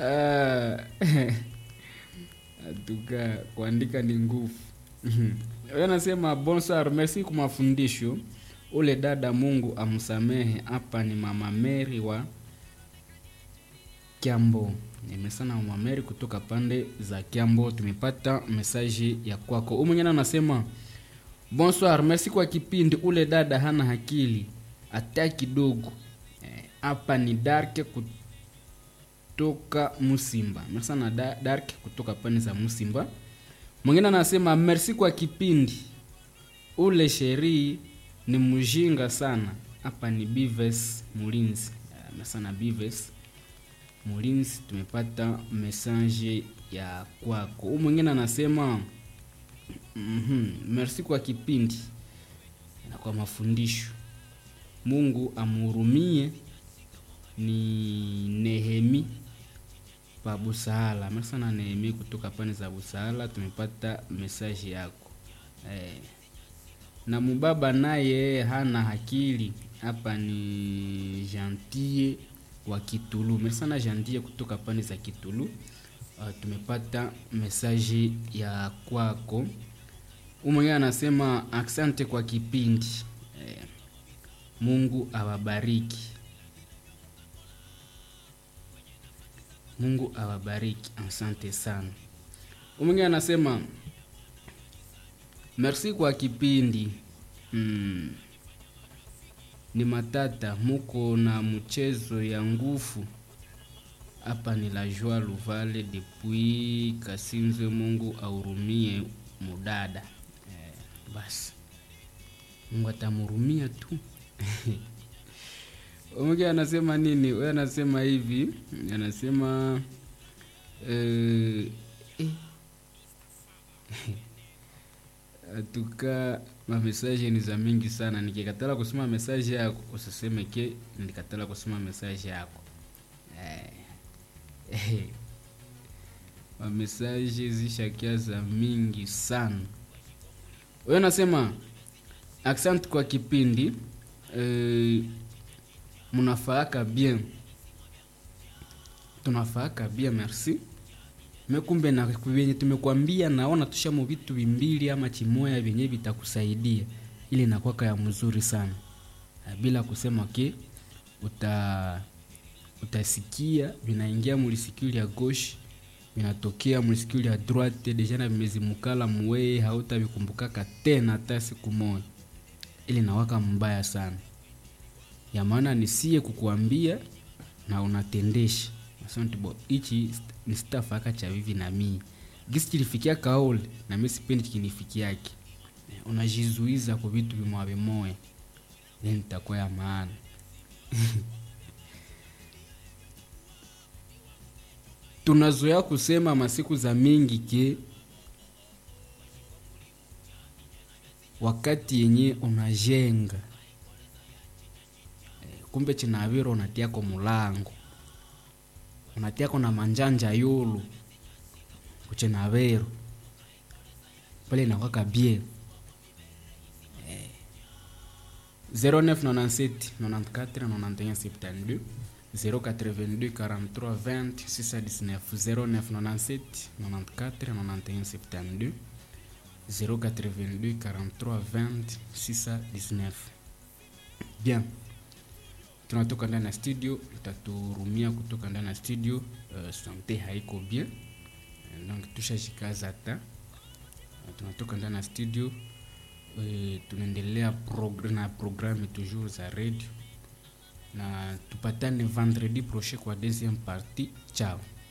Ah, atuka kuandika ni nguvu Wewe anasema bonsoir merci kwa mafundisho ule dada mungu amsamehe hapa ni mama meri wa kiambo nimesana mama meri kutoka pande za kiambo tumepata mesaji ya kwako huyu mwingine anasema bonsoir merci kwa kipindi ule dada hana hakili hata kidogo Eh, hapa ni dark kutoka musimba merci sana da, dark kutoka pande za musimba mwingine anasema merci kwa kipindi ule sherii ni mjinga sana hapa ni bives mulinzi Eh, merci sana bives mulinzi tumepata message ya kwako huu mwingine anasema mm merci kwa kipindi na kwa mafundisho mungu amhurumie ni nehemi pa busahala merci sana nehemi kutoka pande za busahala tumepata message yako eh. na mubaba naye hana hakili hapa ni gentie wa kitulu merci sana gentie kutoka pande za kitulu uh, tumepata mesaji ya kwako umwenyewe anasema asante kwa kipindi eh, mungu awabariki mungu awabariki asante sana umwenyewe anasema merci kwa kipindi mm. ni matata muko na mchezo ya nguvu hapa ni la joie luvale depuis kasinzwe mungu ahurumie mudada eh, basi mungu atamhurumia tu Mwingine anasema nini? Wewe anasema hivi, anasema eh, eh. atuka mamesaje ni za mingi sana. Nikikatala kusoma mesaje yako usiseme ke nilikatala kusoma mesaje yako eh. Eh. Mamesaje zishakia za mingi sana. Wewe anasema asante kwa kipindi eh, munafaaka bien tunafaaka bien merci mekumbe na vyenye tumekwambia naona tushamo vitu vimbili ama chimoya vyenye vitakusaidia ili nakwaka ya mzuri sana Na bila kusema ke uta utasikia vinaingia mulisikio ya gauche vinatokea mulisikio ya droite deja na vimezimukala muweye hautavikumbukaka tena hata siku moja ili nawaka mbaya sana ya maana nisie kukuambia na unatendesha asante bo ichi ni staff aka cha vivi na mii gisi kilifikia kaole na mimi sipendi kinifikiake unajizuiza kwa vitu vimoya vimoya then itakuwa ya maana tunazoea kusema masiku za mingi ke wakati yenye unajenga kumbe chinaviro unatiako mulango unatiako na manjanja yulu kuchinaviro pale inakwaka bie eh. 0997 94 91 72 082 43 20 619 0997 94 91 72 082 43 20 619 bien tunatoka ndani ya studio utaturumia kutoka ndani ya studio uh, sante haiko bien Eh, donc tushashikaza hata Uh, tunatoka ndani ya studio uh, tunaendelea progr na programme toujours za radio na tupatane vendredi prochain kwa deuxième partie ciao